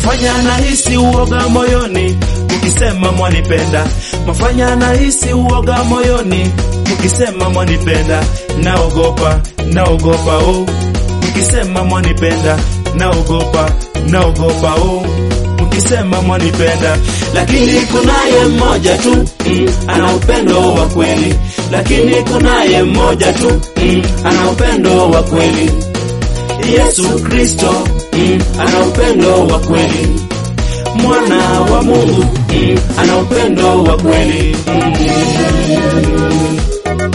mafanya nahisi uoga moyoni mkisema mwanipenda, mafanya nahisi uoga moyoni mkisema mwanipenda, naogopa naogopa oh, mkisema mwanipenda, naogopa naogopa oh mkisema mwanipenda, lakini kunaye mmoja tu mm, ana upendo wa kweli, lakini kunaye mmoja tu mm, ana upendo wa kweli, Yesu Kristo mm, ana upendo wa kweli, mwana wa Mungu mm, ana upendo wa kweli mm.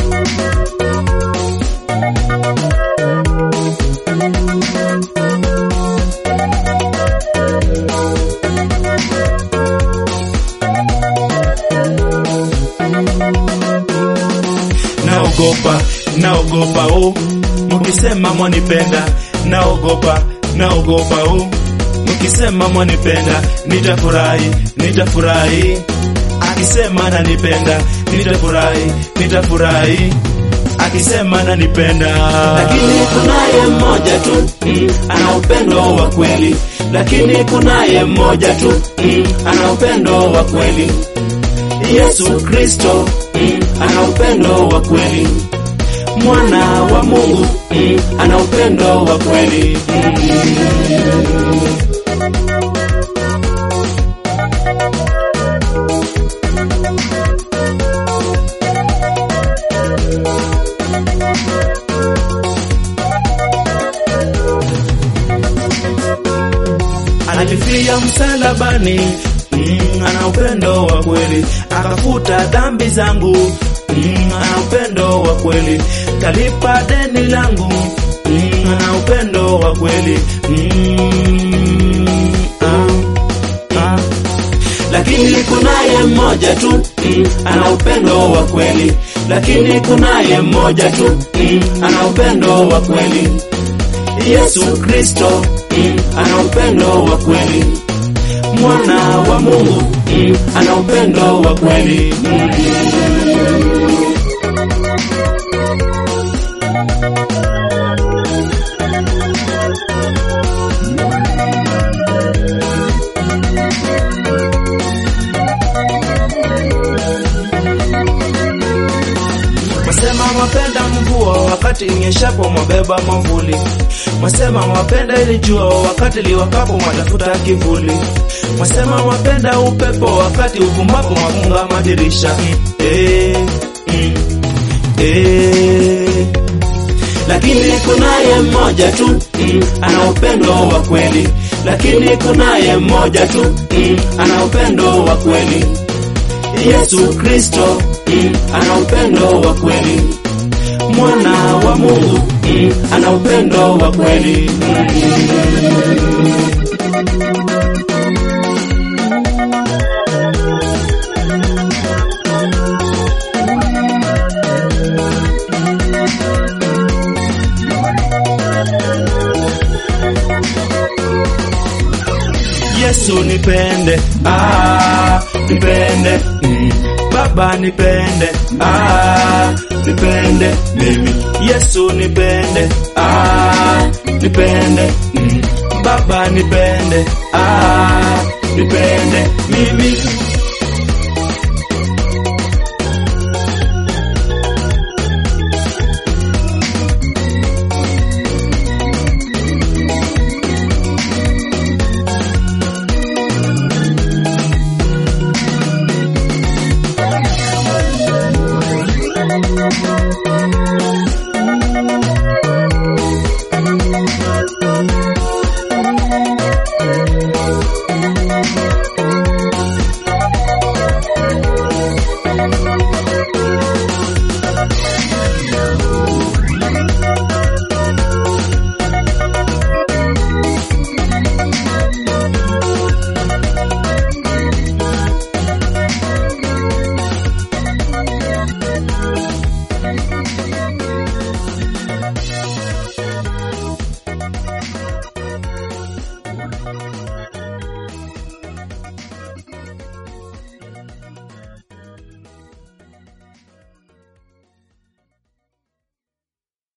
naogopa naogopa oh, mkisema mwanipenda, naogopa naogopa oh, mkisema mwanipenda, nitafurahi nitafurahi, akisema nanipenda, nitafurahi nitafurahi akisema nanipenda, lakini kunaye mmoja tu mm, ana upendo wa kweli, lakini kunaye mmoja tu mm, ana upendo wa kweli, Yesu Kristo mm, ana upendo wa kweli, mwana wa Mungu mm, ana upendo wa kweli mm. Alifia msalabani mm, ana upendo wa kweli, akafuta dhambi zangu mm, ana upendo wa kweli, kalipa deni langu mm, ana upendo wa kweli mm, ah, ah. Lakini kunaye mmoja tu mm, ana upendo wa kweli, lakini kunaye mmoja tu mm, ana upendo wa kweli, Yesu Kristo mm, ana upendo wa kweli, mwana wa Mungu mm, ana upendo wa kweli mm. Mwasema mwapenda mvua wakati inyeshapo mwabeba mwavuli. Mwasema mwapenda ili jua wakati liwakapo mwatafuta kivuli. Mwasema mwapenda upepo wakati uvumapo mwafunga madirisha. Eh, mm, eh. Lakini kunaye mmoja tu mm, ana upendo wa kweli, lakini kunaye mmoja tu mm, ana upendo wa kweli Yesu Kristo mm, ana upendo wa kweli, mwana wa Mungu mm, ana upendo wa kweli Yesu nipende, ah, nipende mm. Baba nipende, ah, nipende mimi. Yesu nipende, ah, nipende mm. Baba nipende, ah, nipende mimi.